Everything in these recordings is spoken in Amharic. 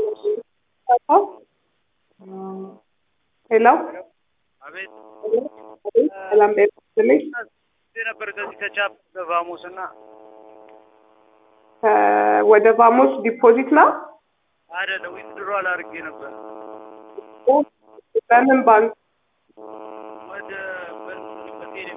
ሄሎ አቤት ሰላም ጤና ይስጥልኝ። ነበር ከዚህ ከቻፕ ቫሞስ እና ከ- ወደ ቫሞስ ዲፖዚት ነው። አይደለም ዊዝድሮ አላርጌ ነበር በምን ባንክ? ወደ በቴሌ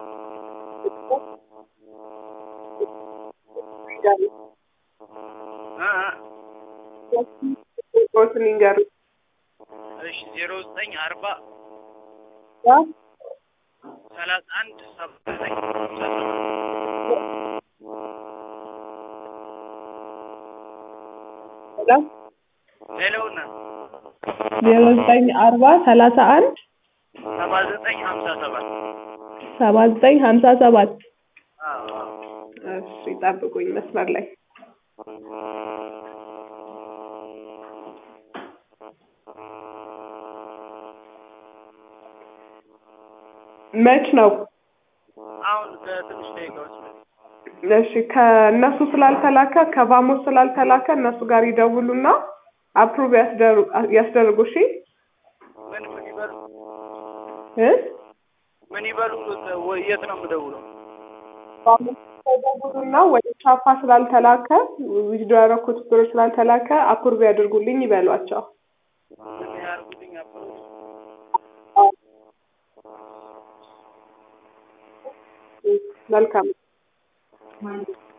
ቁጥሮትን ይንገሩኝ። እሺ ዜሮ ዘጠኝ አርባ ያ ሰላሳ አንድ ሰባ ዘጠኝ ሄሎ ሌላውና ዜሮ ዘጠኝ አርባ ሰላሳ አንድ ሰባ ዘጠኝ ሀምሳ ሰባት ሰባ ዘጠኝ ሀምሳ ሰባት አዎ አዎ እሺ ጠብቁኝ መስመር ላይ መች ነው? አሁን ከትንሽ ደቂቃዎች በፊት እሺ ከእነሱ ስላልተላከ ከቫሞስ ስላልተላከ እነሱ ጋር ይደውሉና አፕሩቭ ያስደርጉ። እሺ ምን ምን ይበሉ እ ምን ይበሉ ወይ የት ነው የምደውለው? ቫሞስ ይደውሉና ወደ ቻፓ ስላልተላከ ዊዝዶ ያደረኩት ብር ስላልተላከ አፕሩቭ ያድርጉልኝ ይበሏቸው። ምን ያርጉልኝ አፕሮች መልካም